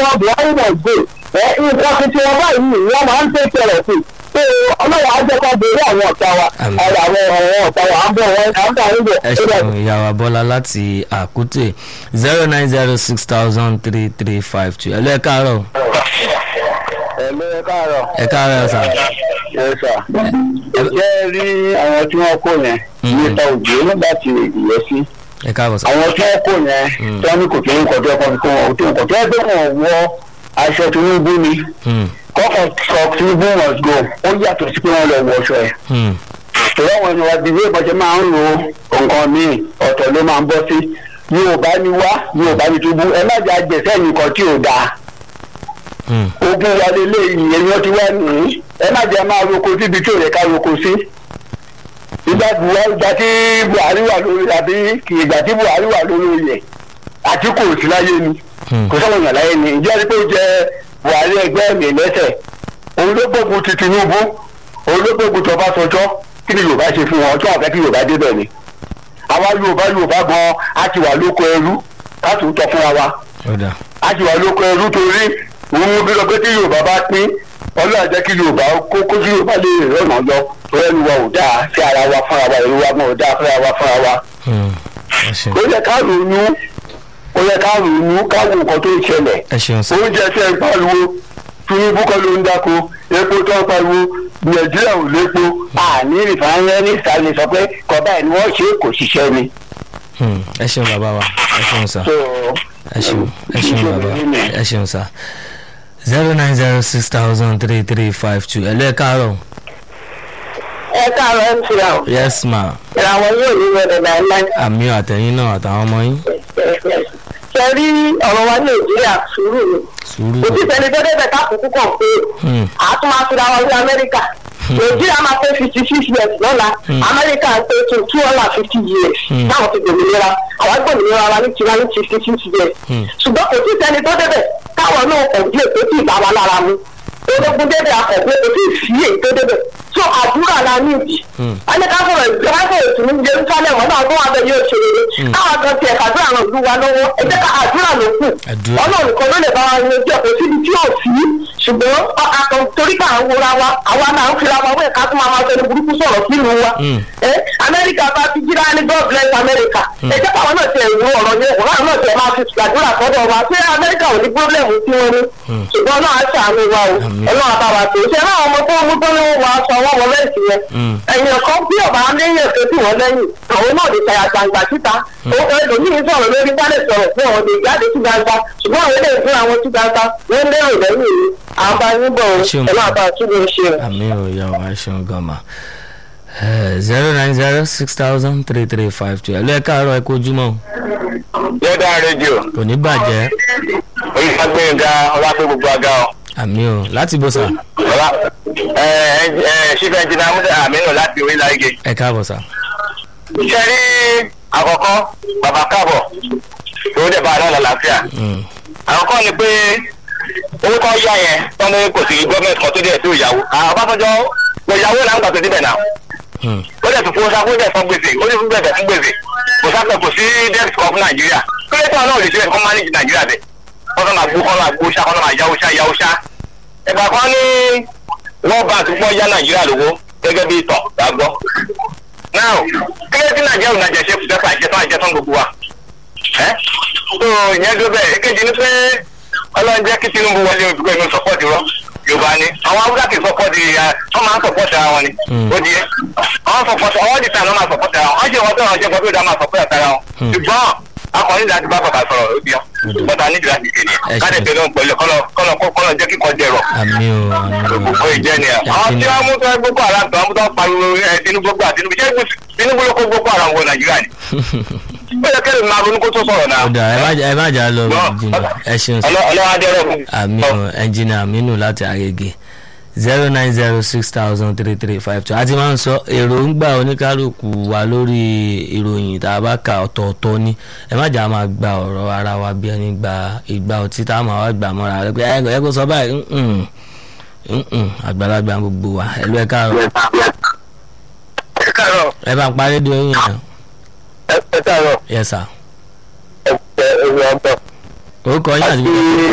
wọn buhari náà gbé ẹ nǹkan tuntun wọn báyìí ni wọn máa ń tẹ̀sẹ̀ rẹ̀ sí pé ọlọ́wọ́ ajẹ́kọ̀ borí àwọn ọ̀tá wa Àmín. àwọn àwọn ọ̀tá wa à ń bọ̀ wọn à ń bọ̀ wọn bọ̀ ẹ ṣeun ìyàwó bọ́lá láti àkútè zero nine zero six thousand three three five two ẹ lọ ẹ káàárọ̀ ẹ ló ẹ káàárọ̀ ẹ káàárọ̀ sà ẹ sà jẹ́ rí àwọn tí wọ́n kó yẹn Mhm. nípa òjò nígbà tí ìyẹn sí ẹ káàbọ̀ sà àwọn tí wọ́n kó yẹn Mm. tí wọ́n ní kò tó ń kọjá kan kó wọn ò tó ń kọjá ẹgbẹ́ wọn wọ aṣọ tinubu ni Hmm, kọ́kọ́ sọ tinubu must go ó yàtọ̀ sí pé wọ́n lọ wọ ọṣọ ẹ̀ hmm, tòun àwọn ènìyàn àti ìwé ìbọ̀jẹ̀ máa ń lo nǹkan míì ọ̀tọ̀ ló máa ń bọ́ sí yorùbá ni wá yorùbá ni túbú ẹ má jà jẹ̀sẹ̀ nìkan tí ò dáa hmm, ogun wa lélẹ̀ ìyẹn ni wọ́n ti wá nìyí ẹ má jẹ́ máa roko síbi tí ò yẹ ká roko sí. ìgbà buhari ìgbà tí buhari wà lórí àbí kì ìgbà tí buhari wà lórí oyè àti kò sí láyé ni hmm. kò sọ̀rọ̀ yàn láyé ni ìjẹ́ rí pé ó jẹ buhari ẹgbẹ́ mi lẹ́sẹ̀ òun ló gbógun ti tinubu òun ló gbógun tó bá sọjọ́ kí ni yorùbá ṣe fún wọn tí wọn fẹ́ kí yorùbá débẹ̀ ni àwa yorùbá yorùbá gan a ti wà lóko ẹrú ká tún tọ́ fúnra wa ó dà a ti wà lóko ẹrú torí òun bí lọ pé tí yorùbá bá pín ọlọ́run jẹ́ kí yorùbá kó kó tí yorùbá lè rọ̀nà lọ torí ẹnu wa ò dáa sí ara wa fúnra wa ìlú wa gan ò dáa fúnra wa fúnra wa. Hmm, ẹ ṣeun ó yẹ ká ronú ó yẹ ká ronú ká wo nǹkan tó ń ṣẹlẹ̀ ẹ ṣeun sà oúnjẹ tẹ́ ń pariwo tinubu kọ́ ló ń dáko epo tó ń pariwo nàìjíríà ò lépo àní rìfáínẹ́rì sáré sọ pé kọ́bá ẹ̀ ni wọ́n ṣe é kò ṣiṣẹ́ ni. Hmm, ẹ ṣeun bàbá wa ẹ ṣeun sà So, ẹ ṣeun ẹ ṣeun iṣẹ́ bàbá mi nìyẹn. ẹ ṣeun sà zero nine zero six thousand three three five two ẹ lọ ẹ káàárọ̀ ẹ káàárọ̀ mc àwọn yes ma ìràwọ̀ yóò ní wẹ̀rẹ̀ láéláé. àmì àtẹ̀yìn náà àtàwọn ọmọ yín ṣe rí ọ̀rọ̀ wa ní nàìjíríà sùúrù ni sùúrù kò sí sẹ́ni tó débẹ̀ káàkùkù kàn pé Hmm, àtún máa fi ra wa sí amẹ́ríkà nàìjíríà máa pé fifty six years lọ́la Hmm. amẹ́ríkà ń pé two two hundred and fifty years Hmm. táwọn ti gbòmìnira àwọn gbòmìnira wa ní tiwa ní fifty six years Hmm. ṣùgbọ́n kò sí sẹ́ni tó débẹ̀ káwọn náà kàn díẹ̀ tó ti ìbá wa lára mu ológun débẹ̀ akọ̀gbẹ́ kò sí sí èyí tó débẹ̀ so àdúrà la ní ìdí Hmm. ẹni ká sọ̀rọ̀ ìgbàgbọ́ òtún ní jerusalem ọ̀nà àwọn àbẹ̀ yóò ṣe rere káwọn kan tiẹ̀ kàdúrà ràn lù wá lọ́wọ́ ẹ jẹ́ ká àdúrà ló kù Àdúrà. ọlọ́run nìkan ló lè bá wa yanjú ẹ̀ kò síbi tí ò sí ṣùgbọ́n akọ torí ká ń wora wa àwa náà ń fira wa wẹ̀ ká tún máa máa fẹnu burúkú sọ̀rọ̀ sílùú wa Mm. ẹ amẹ́ríkà bá ti jíra ní god bless america ẹ jẹ́ káwọn náà tiẹ̀ wo ọ̀rọ̀ yẹn ọ̀rọ̀ náà tiẹ̀ máa fi gbàdúrà sọ́dọ̀ wa ṣé amẹ́ríkà ò ní pọ́blẹ́mù tí wọ́n ní ṣùgbọ́n náà á ṣàánú wa o Àmín. ọlọ́run àbáwá tó ṣe náà ọmọ tó mú tó ní wọ́n wá sọ wọ́n wọ lẹ́sì yẹn Mm. ẹ̀yìn kan bí ọba aléyàn tó tì wọ́n lẹ́yìn àwọn náà lè ṣàyà gbangba síta ẹlòmíín sọ̀rọ̀ lórí wálé sọ̀rọ̀ fún àwọn lè jáde sí gbangba ṣùgbọ́n àwọn eléyìí fún àwọn sí gbangba wọ́n lérò lẹ́yìn yìí àwọn bá yín bọ̀ Ṣeun. ẹ̀ máa bá a túbọ̀ ṣe. àmì ò yà wá ẹ ṣeun gan ma zero nine zero six thousand three three five two ẹ lọ ẹ káàárọ̀ ẹ kojúmọ́ o yẹ́dá rédíò kò ní bàjẹ́ onífàgbẹ́ngà ọlápẹ́ gbogbo àga ọ. àmì ò láti bó sà ọlá ẹ ẹ ṣífẹ́ ẹnjìnà amúdà àmínú láti orílẹ̀ èdè. ẹ káàbọ̀ sà ṣe rí àkọ́kọ́ bàbá káàbọ̀ tó dẹ̀ bá a náà lálàáfíà. Mm, àkọ́kọ́ ni pé owó kan yá yẹn tán ní kò sí gọ́ọ̀mẹ̀ntì kan tó dẹ̀ tó ìyàwó. àwọn ọbásanjọ́ lọ ìyàwó là ń gbà tó débẹ̀ náà. mm, ó dẹ̀ tún fún sáfù dẹ̀ fún gbèsè ó ní fún gbèsè fún gbèsè kò sáfù kò sí debt kan fún nàìjíríà. kílẹ̀ tí wọn náà lè ṣe ẹ̀kọ́ manage nàìjíríà bẹ̀. wọ́n fẹ́ máa gbó kọ́ máa gbó ṣá kọ́ máa yáwó ṣá yáwó ṣá. ẹ̀gbà kan ní world bank gbọ́ yá nàìjíríà lówó gẹ́gẹ́ bí ìtàn gbàgbọ́. now kílẹ̀ tí nàìjíríà ò nàìjíríà ṣe fùdẹ́fà àjẹtán àjẹtán gbogbo wa ẹ tó ìyẹn tó bẹ́ẹ̀ èkejì ni pé ọlọ́run jẹ́ kí tinubu wọlé olùkọ́ inú sọ́pọ́ọ̀tì rọ yorùbá ni àwọn haúsá kì í sọ́pọ́ọ̀tì wọ́n máa ń sọ́pọ́ọ̀tì ara wọn ni Mm. ó di é àwọn sọ́pọ́ọ̀tì àwọn ọ̀dì tàn ló máa sọ́pọ́ọ̀tì ara wọn wọ́n ṣe wọ́n tó wọ́n ṣe wọ́n tó dá máa sọ́pọ́ọ̀tì ara wọn Mm. ṣùgbọ́n akọni láti bá bàbá sọ̀rọ̀ ó di ọ́ bọ́tà nídìí láti kéde Ẹ ṣe. káde tẹ̀lé òun pẹ̀lú kọ́lọ̀ kọ́lọ̀ kọ́lọ̀ jẹ́ kíkọ́ dẹ̀rọ̀ àmì ò àmì ò gbogbo ìjẹ́ ni ẹ̀. Ẹ àwọn ti tí ní- wọ́n mú tó gbogbo ara tó wọ́n mú tó pariwo ẹ̀ tinubu gbà tinubu ṣé tinubu ló kó gbogbo ara wọ nàìjíríà ni. ó yẹ kẹ́lẹ́ máa ronú kó tó sọ̀rọ̀ náà. ó dà ẹ má jà- ẹ má jà lọ jìnnà ẹ ṣeun sà ọlọ́wọ́ adẹ́rẹ́ fún àmì ò ẹnjìnà àmínú láti àgègè zero nine zero six thousand three three five two àti máa ń sọ èròǹgbà oníkálukú wa lórí ìròyìn tá a bá kà ọ̀tọ̀ọ̀tọ̀ ni ẹ má jà máa gba ọ̀rọ̀ ara wa bí ẹni gba ìgbà ọtí tá a máa wá gbà mọ́ra rẹ pé ẹ ẹ kò sọ báyìí mm, mm, mm, àgbàlagbà gbogbo wa ẹ lọ ẹ káàárọ̀ ẹ káàárọ̀ ẹ bá ń parí di oyin yẹn ẹ káàárọ̀ yes sir ẹ ẹ ẹ wọ́n bọ̀. orúkọ yín àti.